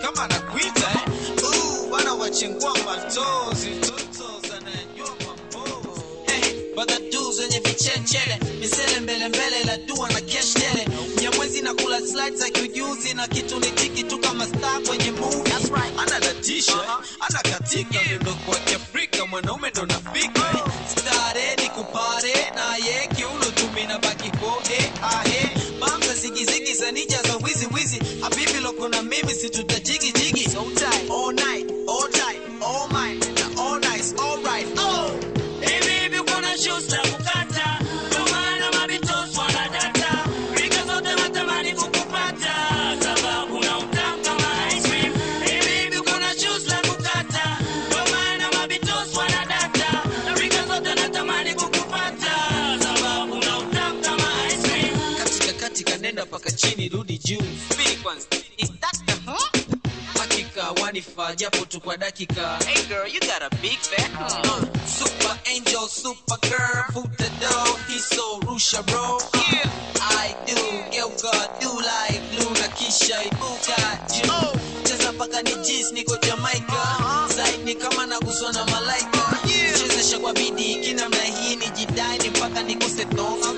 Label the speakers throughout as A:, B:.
A: kama anakuita eh? Uh, bana wachengua matozi toto zanayajua mambo
B: Hey, badadu zenye vichechele misele mbele mbele la dua na keshtele mnyamwezi na kula slides za kiujuzi na kitu ni tiki tu kama star kwenye movie
A: anadatisha
B: Uh-huh.
A: anakatika miondoko kwa kiafrika mwanaume ndo nafika eh?
B: stare ni kupare naye kiuno tumina baki kode ahe bamza zigizigi za nija za wizi wizi habibi loko na mimi situtajigi jigi so tight all night all tight all mine na all nice all right oh
C: Hey baby, uko na shoes za kukata, ndio maana mabitos wanadata. Rika zote natamani kukupata, sababu na utamu kama ice cream. Hey baby, uko na shoes za kukata, ndio maana mabitos wanadata. Rika zote natamani kukupata, sababu na utamu kama ice cream.
B: katika katika nenda paka chini rudi juu Subiri kwanza is that the huh? hakika wanifaa japo tu kwa dakika hey girl you got a big fat uh, super angel super girl futa do hiso rusha bro yeah i do geuka do like blue na kisha ibuka juu cheza paka ni jis niko jamaica side ni kama naguswa na malaika chezesha kwa bidii kinamna hii ni jidai mpaka nikose tonga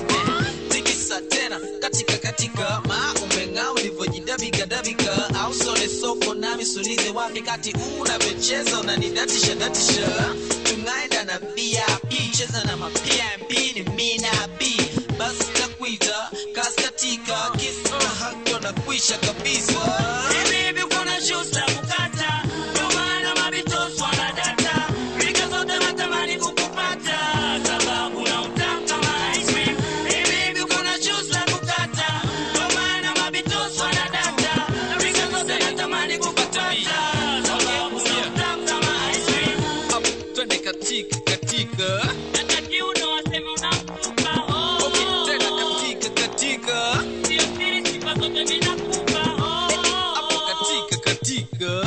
B: tikisa tena katika katika ma umeng'aa ulivyojidabika dabika au sole soko nami sulize wapi kati unavyocheza unanidatisha datisha tungaenda na vip cheza na mapmp ni mina b basi takuita kaskatika kisa na hakyo na kuisha kabisa
C: Hey baby, uko na shoes za kukata, ndio maana mabitos wanadata. Rika zote natamani kukupata, sababu na utamu kama ice cream. Hey baby, uko na shoes za kukata, ndio maana mabitos wanadata. Rika zote natamani kukupata, sababu na utamu kama ice cream.
A: Up, twende katika katika
C: Hata kiuno waseme unamtupa, oh,
A: okay,
C: oh,
A: tena
C: oh.
A: katika katika
C: Sio siri, sifa zote ninakupa, oh, oh,
A: hapo
C: oh.
A: katika katika